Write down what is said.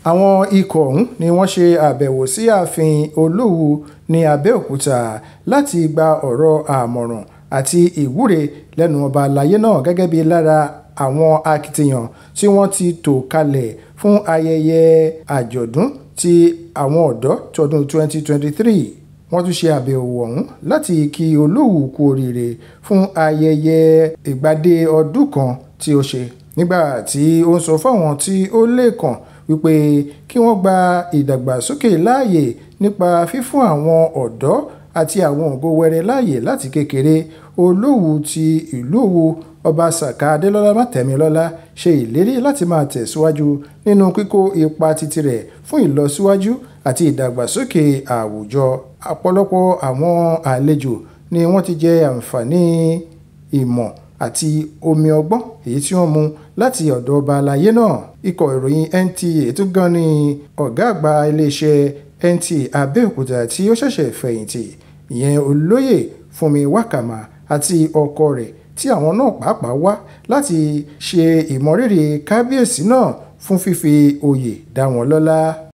àwọn ikọ̀ ọ̀hún ni wọ́n ṣe àbẹ̀wò sí ààfin olówú ní abẹ́òkúta láti gba ọ̀rọ̀ àmọ̀ràn àti ìwúre lẹ́nu ọba àlàyé náà gẹ́gẹ́ bí lára àwọn akitiyan tí wọ́n ti tò kalẹ̀ fún ayẹyẹ àjọ̀dún ti àwọn ọ̀dọ́ tọdún 2023 wọ́n tún ṣe àbẹ̀wò ọ̀hún láti kí olówú kú oríire fún ayẹyẹ ìgbádé ọdún kan tí ó ṣe nígbà tí ó ń sọ fáwọn tí ó lè kàn wípé kí wọ́n gba ìdàgbàsókè láàyè nípa fífún àwọn ọ̀dọ́ àti àwọn ògo wẹrẹ láàyè láti kékeré olówú ti ìlú Òwu ọba Sàká Adélọ́lá Mátẹ̀mílọ́lá ṣe ìlérí láti máa tẹ̀síwájú nínú kíkó ipa titi rẹ̀ fún ìlọsíwájú àti ìdàgbàsókè àwùjọ ọ̀pọ̀lọpọ̀ àwọn àlejò ni wọ́n ti jẹ àǹfààní ìmọ̀ àti omi ọgbọ́n èyí tí wọ́n mu láti ọ̀dọ̀ ọba àlàyé náà ikọ̀ ìròyìn NTA tún gan ni ọ̀gá àgbà iléeṣẹ́ NTA Abẹ́òkúta tí ó ṣẹ̀ṣẹ̀ fẹ̀yìntì ìyẹn olóyè Fúnmi Wákàmà àti ọkọ rẹ̀ tí àwọn náà pàápàá wá láti ṣe ìmọrírì kábíyèsí náà fún fífi oyè dá wọn lọ́lá